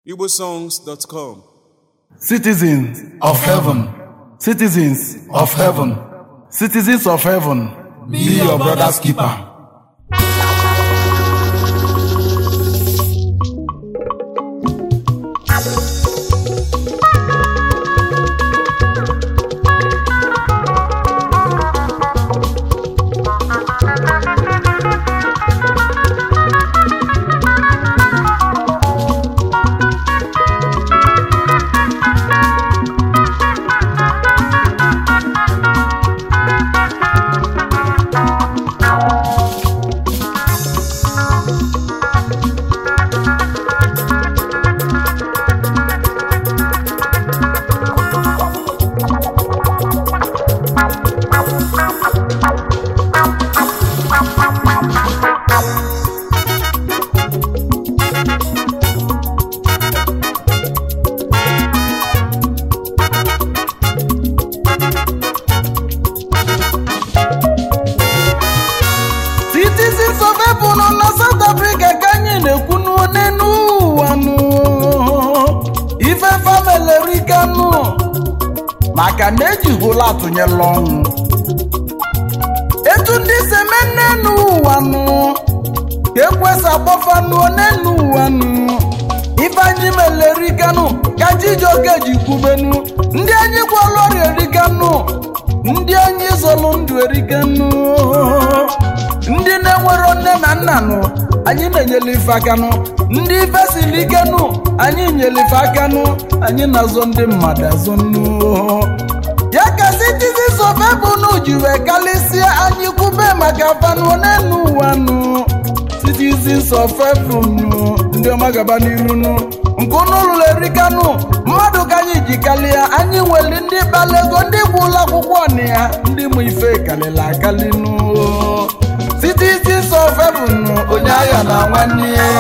igbosongs.com Citizens of heaven, citizens of heaven, citizens of heaven, be your brother's keeper. citizens of heaven nọ na south africa ka anyị na-ekwu n'onu ụwa nụ ife famelerika nụ maka na ejihụla atụnyela ọnwụ etu ndị semenne n'ụwa nụ ka ekwesa agbafa n'onenu ụwa nụ ife anyị melerikanụ ka chijioke ji kwubenu ndị anyị gwọlụ ọrịa erikanụ ndị anyị zọlụ ndụ erikanụ ndị na-enwero nne na nna nụ anyị na-enyere ife aka nụ ndị ife siri ike nụ anyị nyere ife aka nụ anyị na-azọ ndị mmadụ azọ nụ ya ka citizens of heaven ji wee kalịsịa anyị kwube maka fanụ n'enu ụwa nụ citizens of heaven nụ ndị ọma gaba n'iru nụ nke unu lụrụ erika nụ mmadụ ka anyị ji kalịa anyị nwere ndị kpalego ndị gwụla akwụkwọ na ya ndị mụ ife kalịla akali nụ citizens of heaven nụ onye agha na nwanne ya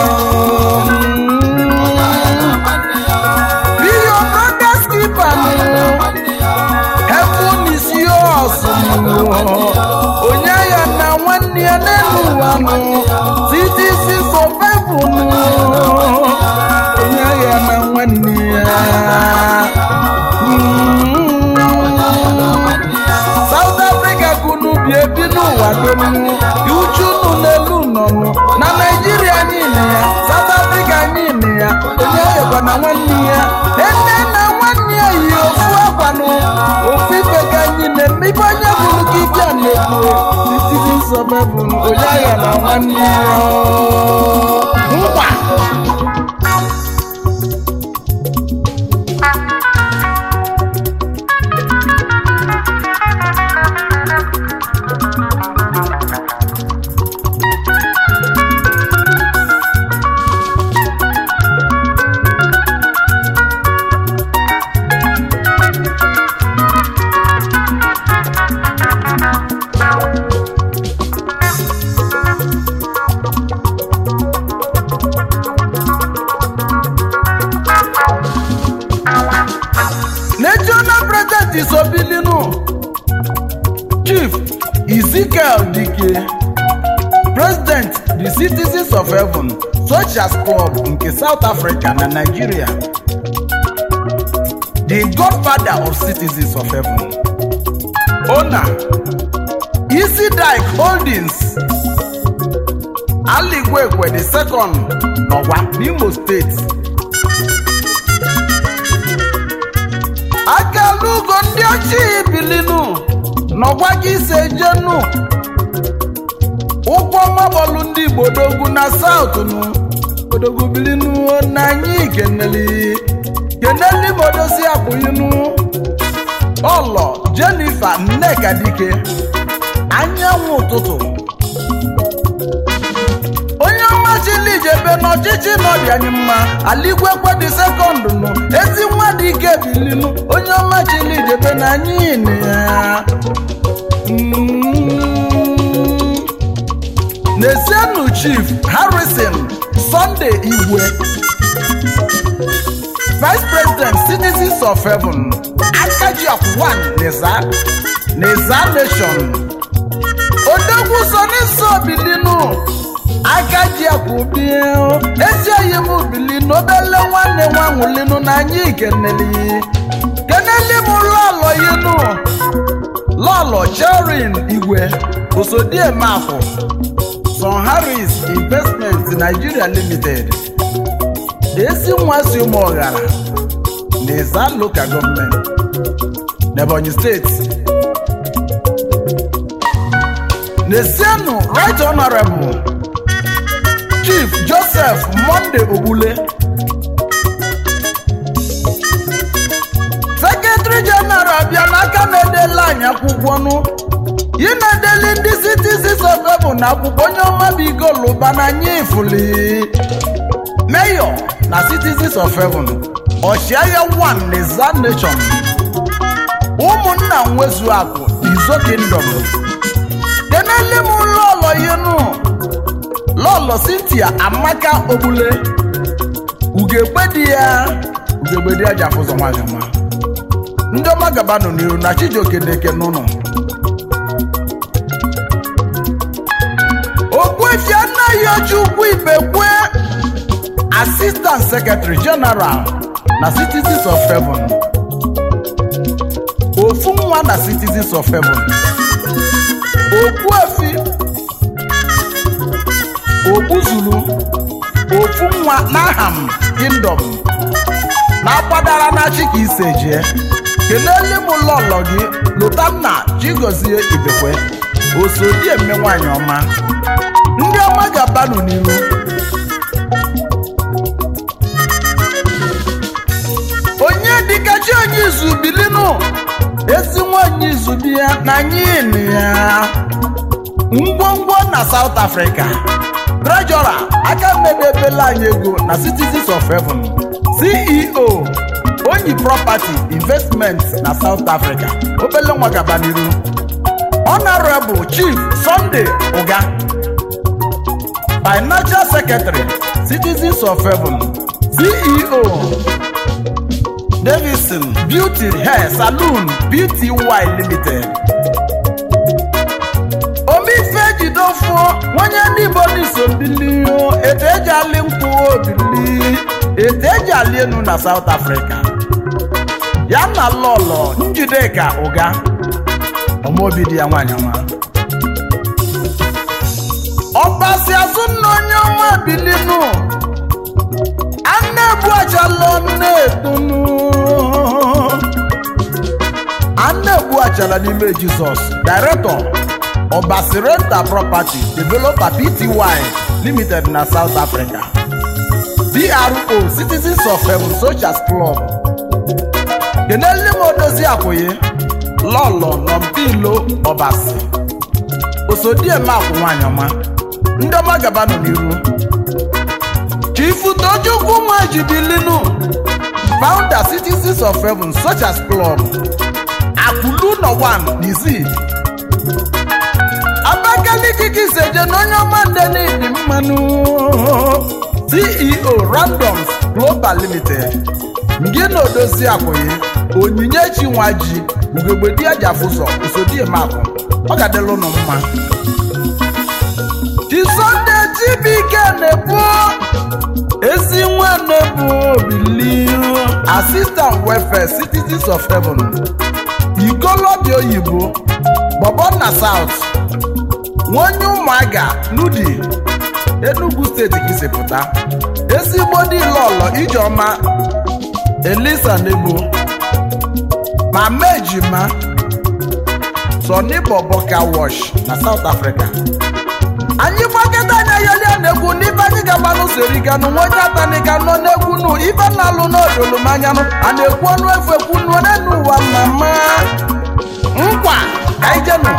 be your brother's keeper nụ heaven is yours nụ onye agha na nwanne ya n'elu ụwa nụ citizens of heaven nụ onye agha na nwanne ya South Africa kunu bi ebi n'ụwa dum uchu unu n'elu nọnụ na Naijiria anyị nị ya South Africa anyị nị ya onye ayọkwa na nwanne ya ene na nwanne ya yi ofu akwanụ ofu ife ka anyị na-eme ibe onye bụrụ ka ike a na-ekwu citizens of heaven onye agha na nwanne ya nkwa national president isobilinu chief ezekiel dike president the citizens of heaven soldiers club nke south africa na nigeria the godfather of citizens of heaven owner easy dike holdings aligwekwe the second n'ọwa n'imo steeti akalugo ndị ochie bilinu n'ọgwa gị ise jenu ụkwụ mabọlụ ndị igbo dogwu na saut nu odogwu bilinu na anyị keneli keneli modosi akpụyinu ọlọ jenifa nneka dike anyanwụ ụtụtụ onye ọma chilijebe n'ọchịchị nọdị anyị mma aligwekwe dị sekọndụ nụ ezi nwa dị ike bilinu onye ọma chilijebe na anyị nị ya Mm. n'ezienụ chief harrison sunday igwe vice president citizens of heaven akajiok 1 neza neza nation odogwu soniso bilinu aka ji akwụbi ezi oyi m bili n'obele nwanne nwa nwụlinu na anyị keneli keneli m lọlọ yinu lọlọ cherin igwe osodiemafụ son harris investment nigeria limited ezi nwa si ụmụ ọghara na ịza local gọọmenti n'ebonyi steeti Nesienu Right Honorable Chief Joseph Monday Ogbule Secretary General bịa n'aka na-edela anyị akwụkwọ nụ ị na-edeli ndị citizens of Ebụ na akwụkwọ onye ọma bụ igoluba na anyị ifuli Mayor na citizens of Heaven Ọchịagha one Neza Nation ụmụnna nwezu akụ Izo Kingdom kenele m lọlọ yenu lọlọ Cynthia Amaka Ogbule ugegbe di ya ugegbe di ya ji afụzọ nwaanyị ọma ndị ọma gaba nọ n'iru na Chijioke na-eke n'ụlọ Ogbuefi anaghị oji ukwu ibekwe Assistant Secretary General na Citizens of Heaven ofu nwa na Citizens of Heaven Ogbuefi Ogbuzulu ofu nwa n'Aham Kingdom na-akwadara na chi ka ise jee kelele m lọlọ gị Lotanna Chigozie Ibekwe osodieme nwanyị ọma ndị ọma ga-abanụ n'ihu onye dịka chi onye izu bilinu ezi nwanyị izu bi ya na anyị ya ngwongwo na South Africa Treasurer aka mmedebela anyị ego na Citizens of Heaven CEO Onyi Property Investment na South Africa obele nwa gaba n'iru Honorable Chief Sunday Uga Financial Secretary Citizens of Heaven CEO Davidson Beauty Hair Saloon Beauty Y Limited omife jidofuo nwanye ndị Igbo n'iso bili etu eji alị nkwụ obili etu eji alị enu na South Africa ya na lọlọ Njideka Ụga ọmaobi di ya nwaanyị ọma ọbasi azụ nna onye ọma bilinu ana-ebu achala nna-etonu ana-ebu achala n'ime Jizọs Director ọbasi renta property developer Pty limited na South Africa PRO Citizens of Heaven Socials Club kenele m odozi akwụye lọlọ nọmpilo ọbasi osodieme akwụ nwanyị ọma ndị ọma gaba nọ n'iru chifu tojukwu nwajibilinu founder Citizens of Heaven Socials Club akwụlu nọ 1 n'izi abakaliki kiseje na onye ọma ndenidi mmanụ ceo randoms global limited ngị na odozi akwụghị onyinyechi nwa ji ugegbe di ajafụzọ usodiemakụ ọ ga-adịla ụnụ mma chisonde chibike na-ebu ezi nwa na-ebu obili assistant welfare citizens of heaven ikolobia oyibo bọbọ na south nwonye ụmụaga n'udi enugu steeti ka isi pụta ezigbo dị lọlọ ijeọma elisa nebo ma mejima sọni bọbọka wash na south africa anyị gbakọta anya yolia na-egwu n'ibe anyị ga-agba n'usoriganụ nwa onye atanika nọ n'egwu nụ ibe na-alụ n'odolumanyanụ a na-ekwu ọnụ efu ekwu n'onu ụwa mama nkwa ka anyị jenụ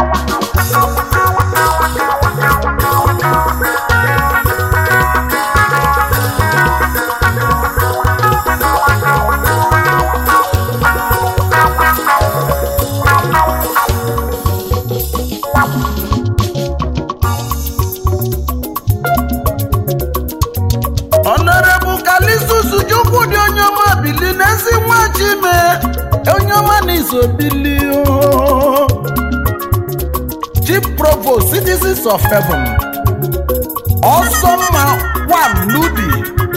Honorable Kalisus Chukwu dị onye ọma bili n'ezi nwa Chime onye ọma na iso bili o. Chief Provost Citizens of Heaven ọsọmma one nudi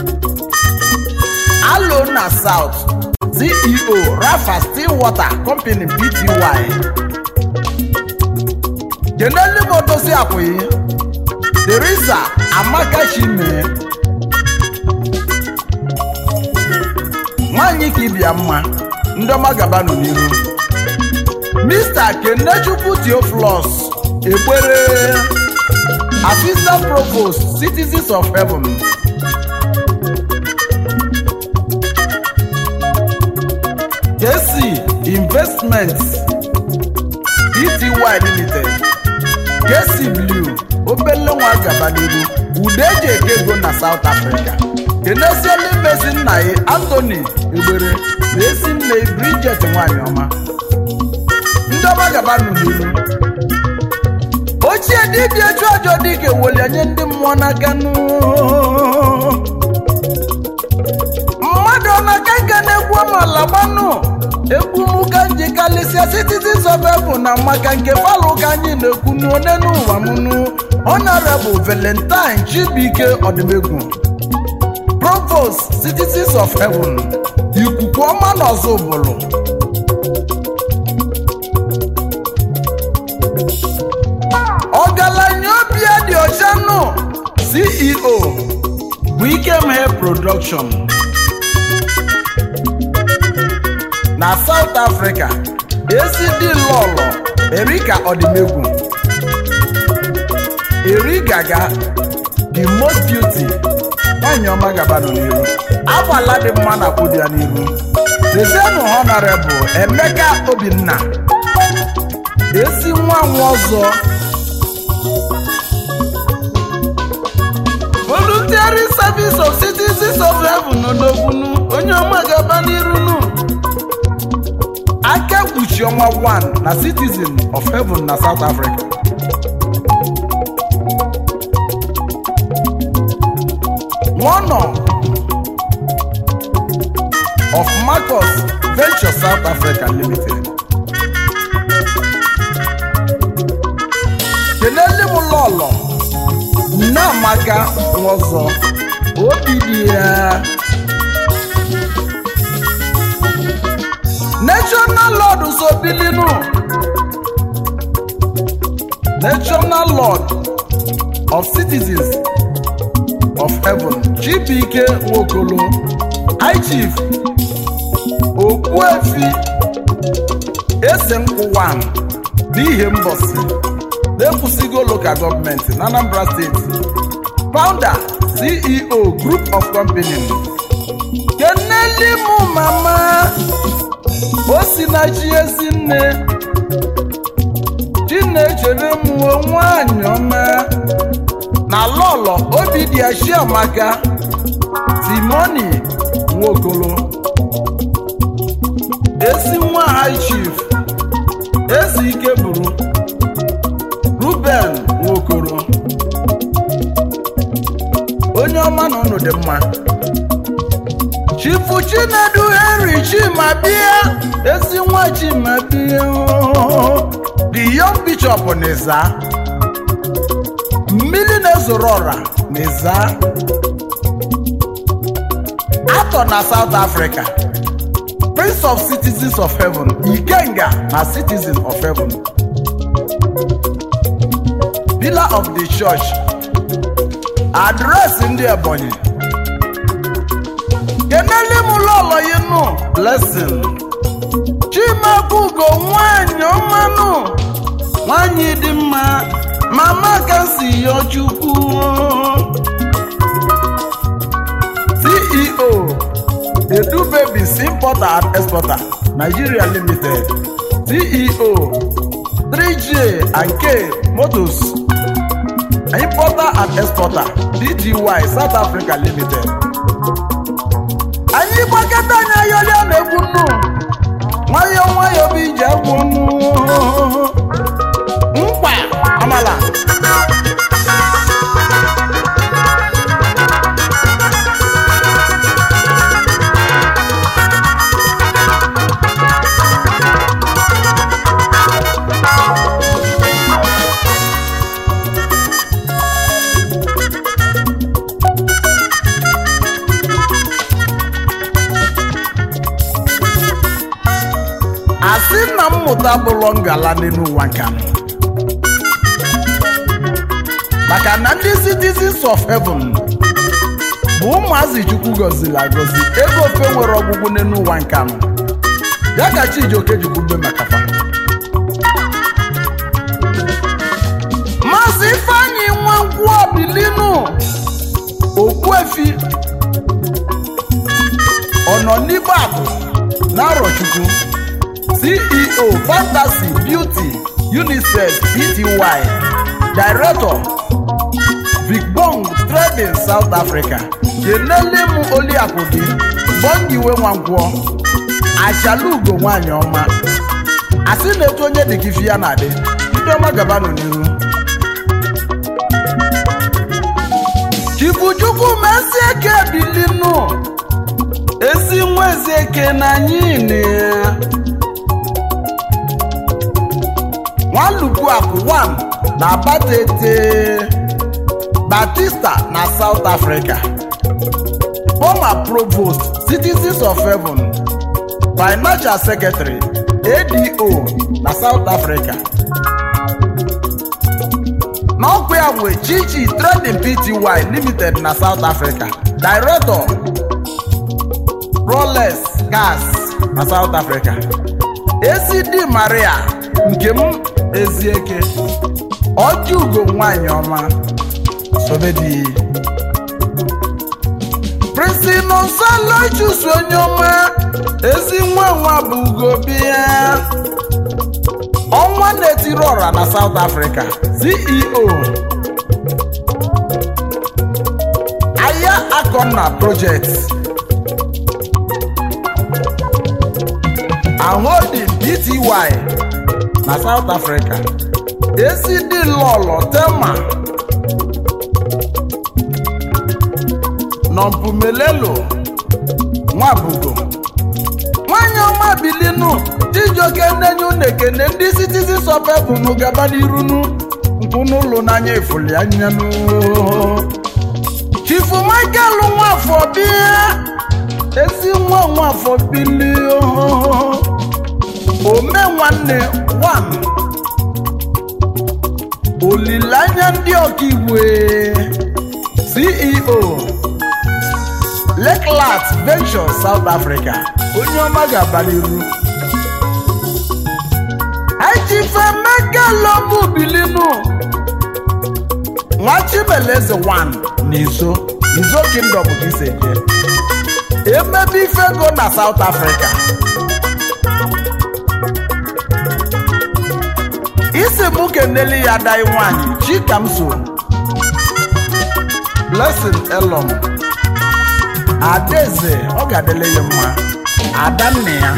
alo na south ceo rafa stillwater company pty kenelu motosi akwụghị teresa amaka chime nwanyị ka ịbịa mma ndị ọma gabanụ n'ihu mr kenechukwu theophilus egbere assistant provost citizens of heaven kc investments pty limited kc blue obele nwa gaba n'ihu ude eji eke ego na south africa kenesiela imezi nna ya anthony egbere na ezi nne bridget nwanyị ọma ndị ọma gaba n'ihu ochie dibịa chụ ọjọ dịka eweli nye ndị mmụọ n'aka nụ mmadụ ọ na-aka nka na-egwu amala gbanụ egwu ụka nji kalịsịa citizens of heaven na maka nke palụ ka anyị na-ekwu n'one n'ụwa mụnụ honorable valentine chibuike ọdịmegwu provost citizens of heaven ikuku ọma na ọzọ ụbụlụ ọgaranya obi ya dị ọcha nụ ceo bụ ikemhe production na south africa ezi lọlọ erika ọdịmegwu eri gaga the most beauty nwanyị ọma gabanụ n'iru agbala dị mma na kwụdị ya n'iru dezenụ honorable emeka obinna ezi nwa nwa ọzọ voluntary service of citizens of heaven odogbunu onye ọma gaba n'iru nụ aka kpuchi ọnwa 1 na citizen of heaven na south africa one of marcus venture south africa limited kelele m lọlọ nneamaka ọzọ obi dị ya national lord so bilinu national lord of citizens of heaven chibike nwokolo high chief okpuefi ese nkwụwa n'ihe mbọsi na-ekwusigo local gọọmenti na anambra steeti founder ceo group of company kenelimu mama o si na chi ezi nne chinechere mụo nwanyị ọma na lọlọ obi dị ashiamaka timoni nwokolo ezi nwa high chief ezi ike bụrụ ruben nwokoro onye ọma na ụnụ dị mma chifu chinedu henry chimabia ezi nwa chimabia the young bishop n'iza mmiri na-ezoro ọra n'iza atọ na south africa prince of citizens of heaven ikenga na citizen of heaven pillar of the church adreesị ndị ebonyi kenele m lọlọ yi nụ blessing chimabugo nwanyị ọmanụ nwanyị dị mma mama ka si yọ chukwu ceo edu babies importer and exporter nigeria limited ceo 3j and k motors importer and exporter dgy south africa limited anyị gbakọta anyị ayọlịa na-egwu nnu nwayọọ nwayọọ bụ ije egwu nnu mkpa amala asị na mmụta bụlọ ngala n'elu ụwa nka nọ. maka na ndị citizens of heaven bụ ụmụazị chukwu gọziri agọzi ego ofe nwere ọgwụgwụ n'elu ụwa nka nọ. ya ka chijioke ji kwube maka fa maazị ifeanyị nwankwụ obilinu okpuefi ọnọ n'igbo akụ na arọchukwu ceo fantasy beauty unisex pty director vigbong trading south africa kenele m oliakụ gị bọngiwe nwankwọ achalugo nwanyị ọma asị na-etu onye dị gị fi ya na-adị ndị ọma gabanụ n'ihu chibuchukwu mesi eke bilinu ezi nwa ezi eke na anyị na ya nwalupu akụ 1 na batete batista na south africa former provost citizens of heaven financial secretary ado na south africa n'ọkwa ya nwe chichi trading pty limited na south africa director rolex gas na south africa acd maria nke m ezieke ọjọugo nwanyị ọma sobedi prince nonsalo chusu onye ọma ezi nwa nwa bụ ugobia ọnwa na-etiri ọra na south africa ceo aya akọna project aholding pty na south africa acd lọlọ tema nọmpumelelo nwabugo nwanyị ọma bilinu chijioke nnenye unu ekene ndị citizens of heaven gaba n'irunu nkwụnụlụ n'anya efuli anyanụ chifu michael nwafọ bịa ezi nwa nwafọ bili ome nwanne wan olileanya ndị ọkaigwe ceo Lakeland Ventures South Africa onye ọma ga-aba n'iru Ejifemeka Lobu Bilinu Nwachibeleze 1 n'izo Izo Kingdom ka isi eje emebe ifego na South Africa isi mụ keneli ya dai nwanyị Chikamso Blessing Elom adaeze ọ ga-adịle ya mma adanne ya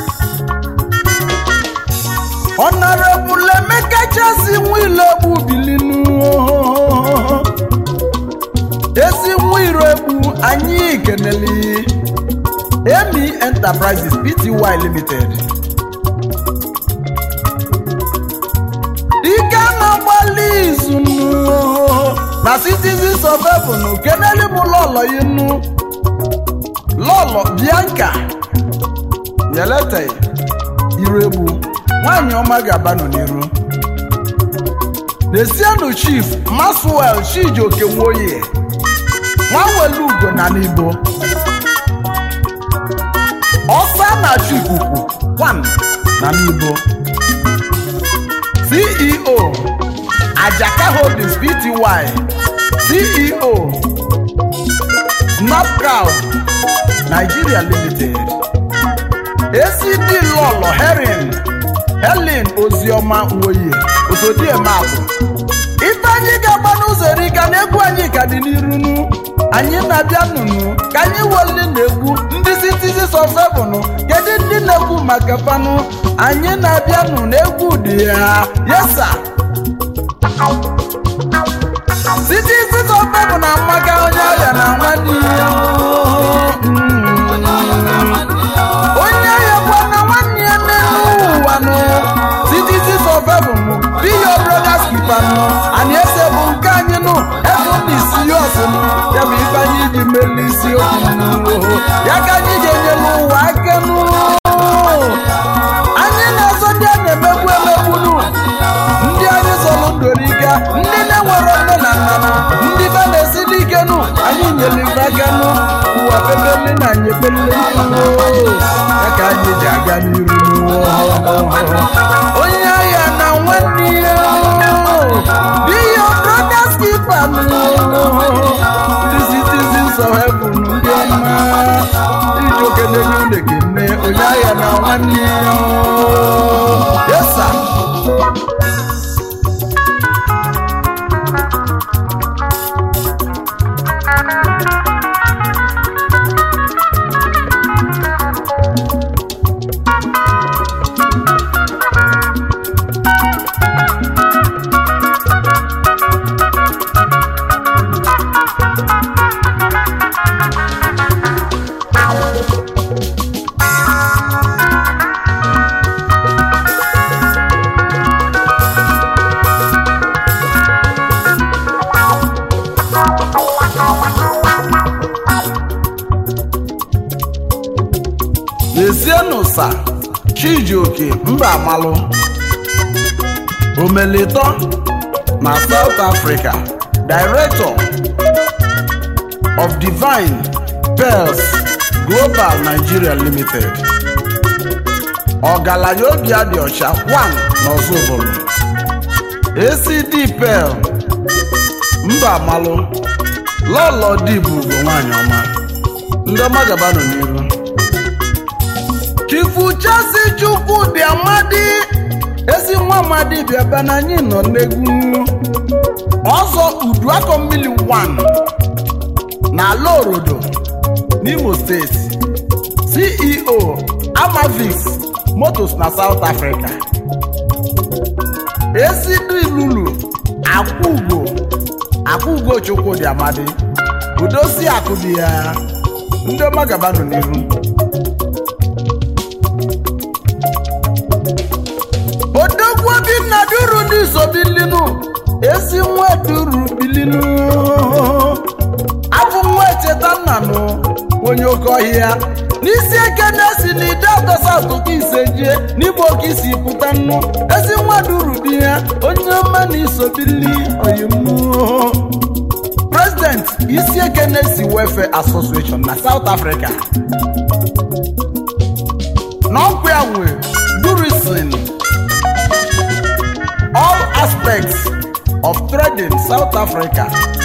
ọnọrebụl emeka chasi nwile egbu bilinu ezi nwa iro egbu anyị keneli emi enterprises pty limited ike na-agbalị izu na citizens of heaven keneli m lọlọ ya nu lọlọ bianca yelete iru egbu nwanyị ọma ga-abanụ n'iru nesienu chief maswel chijioke nwoye nwanwelu ugo na n'igbo ọsa na chikuku kwan na n'igbo ceo ajaka holdings pty ceo snapcrowd nigeria limited acd lọlọ herin helen oziọma nwoye osodiemabụ ife anyị ga-agba n'ụzọ erika na egwu anyị ka dị n'irunu anyị na-abịa nụnụ ka anyị weli na egwu ndị citizens of heaven kedu ndị na-egwu maka fanụ anyị na-abịa nụ na egwu dị ya yesa citizens of heaven na amaka onye ọrịa na nwanne ya onye ahịa gwa na nwanne ya n'elu ụwa nụ citizens of heaven be your brothers keeper nụ anyị ese bụ nke anyị nụ ebe na isi ya ọsịnụ ya bụ ife anyị ji meli isi okwu ya ka anyị ga-enyelu ụwa aka nụ anyị na ekpele ya ka anyị ji aga n'iru onye agha na nwanne ya be your brother's keeper the citizens of heaven ndị ọma iji oke na-enye unu ekene onye agha na nwanne ya yes sir lezienụ sa chijioke mba amalụ omelitọ na south africa director of divine pearls global nigeria limited ọgaranya obi adị ọcha 1 n'ọzọbụlụ acd pearl mba amalụ lọlọ dịbụ bụ nwanyị ọma ndị ọma gaba nọ n'iru chifu chasi chukwu dị amadi ezi nwa amadi bịaba na anyị nọ n'egwu ọzọ uduakọ mmiri 1 na ala orodo n'imo steeti ceo amavix motos na south africa esidilulu akwụugo akwụugo chukwu dị amadi udosi akụ dị ya ndị ọma gaba nọ n'iru odogwu obinna duru n'iso bilinu ezi nwa duru bilinu abụ nwa echeta nnanụ onye oke ọhịa n'isi eke na-esi n'ide atọsa atụkọ ise jie n'igbo oke isi pụta nnu ezi nwa duru di ya onye ọma na iso bili oyimu president isi eke na-esi welfare association na south africa n'ọkwa ya nwe durisin all aspects of trading South Africa.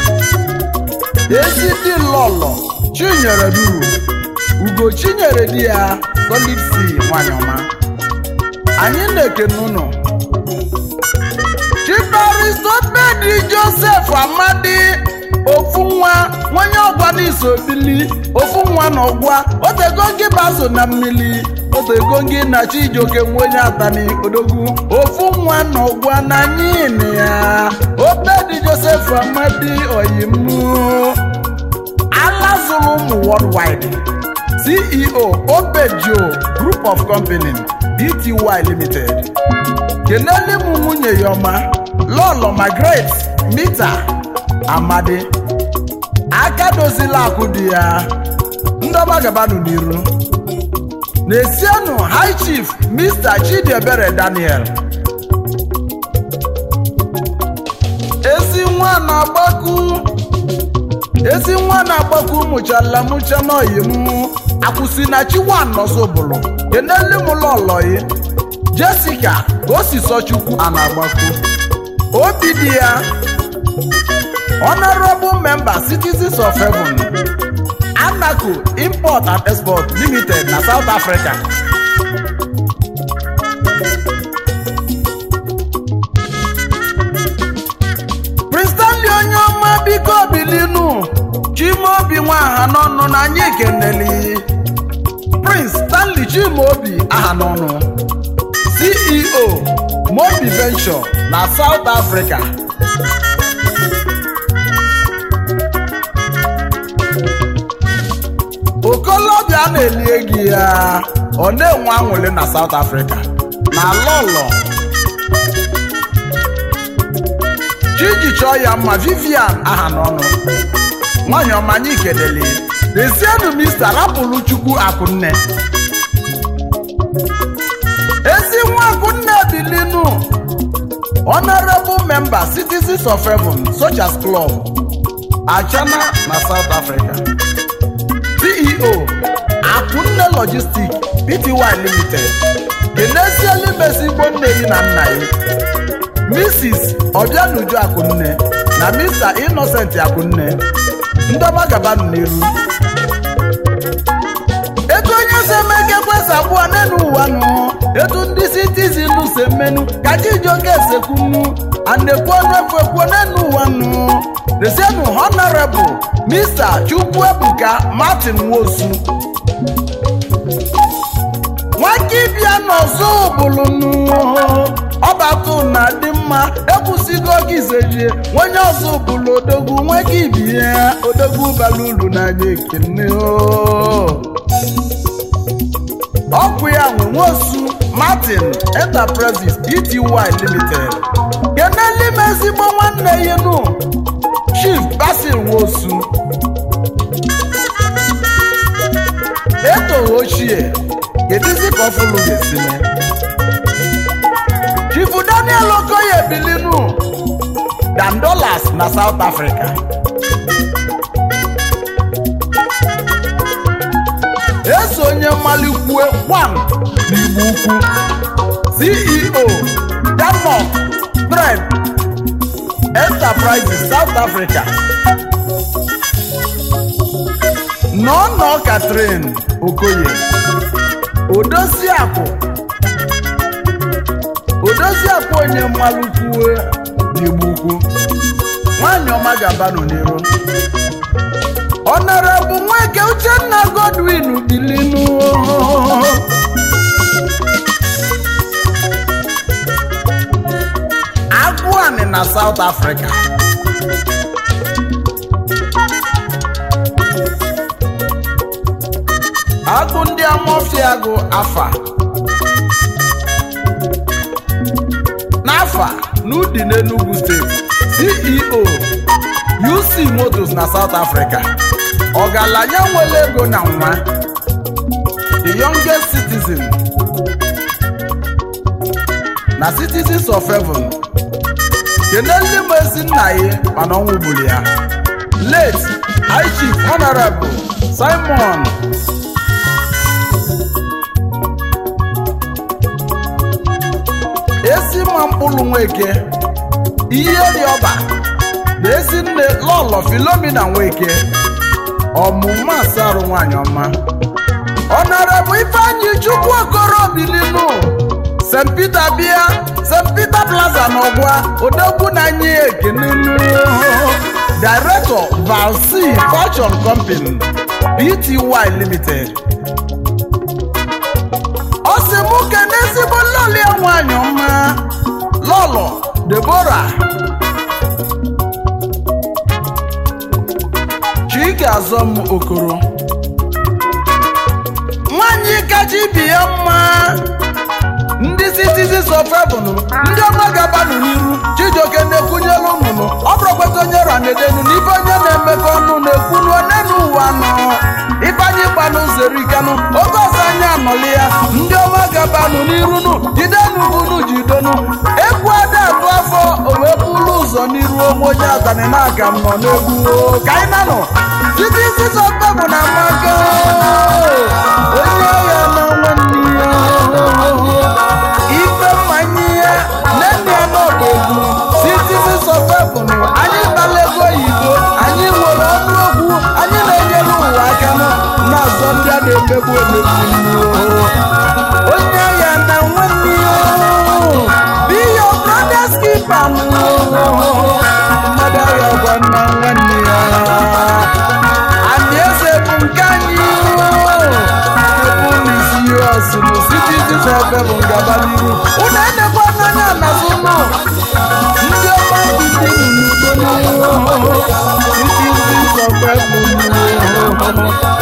Ezidi lọlọ Chinyere duru Ugo Chinyere di ya Solid C nwanyị ọma. Anyị na-ekene ụnụ. Chibaristopedi Joseph Amadi ofu nwa nwanye ọgwa n'iso bili ofu nwa na ọgwa otego gị baso na mmiri otego gị na chijioke nwenye atani odogwu ofu nwa na ọgwa na nyini ya obedi joseph amadi oyimu alazụrụ ụmụ worldwide ceo obejo group of company bty limited kenele m nwunye ya ọma lọlọ margaret mita amadi aka dozila akụ dị ya ndọba gabanụ n'iru na-esienụ high chief mr chidiebere daniel ezi nwa na-agbaku ezi nwa na-agbaku mụchala mụcha n'oyi m akwụsị na chiwan nọzọbụlụ kenele m lọlọyi jessica ka o si sọ chukwu a na-agbaku obi dị ya honorable member citizens of heaven anaco import and export limited na south africa prince stanley onye ọma biko bilinu chimaobi nwaha n'ọnụ na anyị keneli prince stanley chimaobi aha n'ọnụ ceo mobi venture na south africa okolobịa na-eli egi ya ọ na-enwe anwụlị na South Africa na lọlọ chiji chọọ ya mma Vivian aha n'ọnụ nwanyị ọma anyị kelele dezienụ mista rapụrụ chukwu akụnne ezi nwa akụnne bilinu honorable member citizens of heaven Soldiers Club achana na South Africa ceo limited kenesiela imesi igbo nne yi na nna yi mrs obianuju akụnne na mr innocent akụnne ndọba gabanụ n'iru etu onye si eme ka ekwesị abụọ n'elu ụwa nụ etu ndị citizin si emenu ka chijioke esekwunu anekwu ọnụ efu ekwuo n'elu ụwa nụ resienu honorable mr chukwuebuka martin nwosu nwakibia n'ọzọ bụlụnụ ọbatụ na dị mma ekwusigo oge izejie onye ọzọ bụlụ odogwu nweke ibie odogwu bara uru n'anya ekene ọkụ ya nwe nwosu martin enterprises pty limited kenelime ezigbo nwanne ya nụ chief basil nwosu etoghị ochie kedizi ka ọfụlụ ga-esi mee chifu daniel okoye bilinu dan dollars na south africa eso onye mmalikwue one n'igbo ukwu ceo denmark trend enterprises south africa nọnọ katrin okoye odoziakụ odoziakụ onye mmalụkwuwe n'igbo ukwu nwanyị ọma ga-abanụ n'iru ọnọrọbụ nweke uchenna godwin bilinu agụanị na south africa agụ ndị amofia gụ afa n'afa n'udi n'enugu steeti ceo uc motos na south africa ọgaranya nwere ego na nwa the youngest citizen na citizens of heaven keneli m ezi nna ya mana ọnwụ gburu ya late high chief honorable simon ezi mma mkpụrụ nweke ihe dị ọba na ezi nne lọlọ filomina nweke ọmụma asarụ nwanyị ọma ọnọrọbụ ifeanyị chukwu okoro bilinu st peter bịa st peter plaza n'ọgwa odogwu na anyị ekenenu director valc fashion company pty limited ọ sị mụ kene ezigbo lọlọ ya nwanyị ọma lọlọ debora chike azọm okoro nwanyị kacha ibi ya mma ndị citizens of heaven ndị ọma gabanụ n'iru chijioke na-ekwunyelu nnụnụ ọ bụrụkweta onye ranedenu na ife onye na-emekọ ọnụ na-ekwunu onenu ụwa nọ ifeanyị gbanụ zerikanụ oge ọzọ anyị anọli ya ndị ọma gabanụ n'iru nụ jidenu bunu jidenu egwu ada atụ afọ o wee bụrụ ụzọ n'iru onwe onye atani na-aga m nọ n'egwu o. ka anyị nanụ citizens of heaven na amaka onye agha na nwanne ya ife mmanye ya nne ya n'ọba egwu citizens of heaven anyị gbala ego oyibo anyị nwere ọnụ okwu anyị na-enyere ụwa aka na-azọ ndị a na-emegbu emegbu onye ya na nwanne ya be your brother's keeper mmadụ agha gwa na nwanne ya anyị eze bụ nke anyị ebu n'isi ọsị bụ citizens of heaven gaba n'iru unu enekwa n'anya n'azụ nụ ndị ọma ndị n'udo citizens of heaven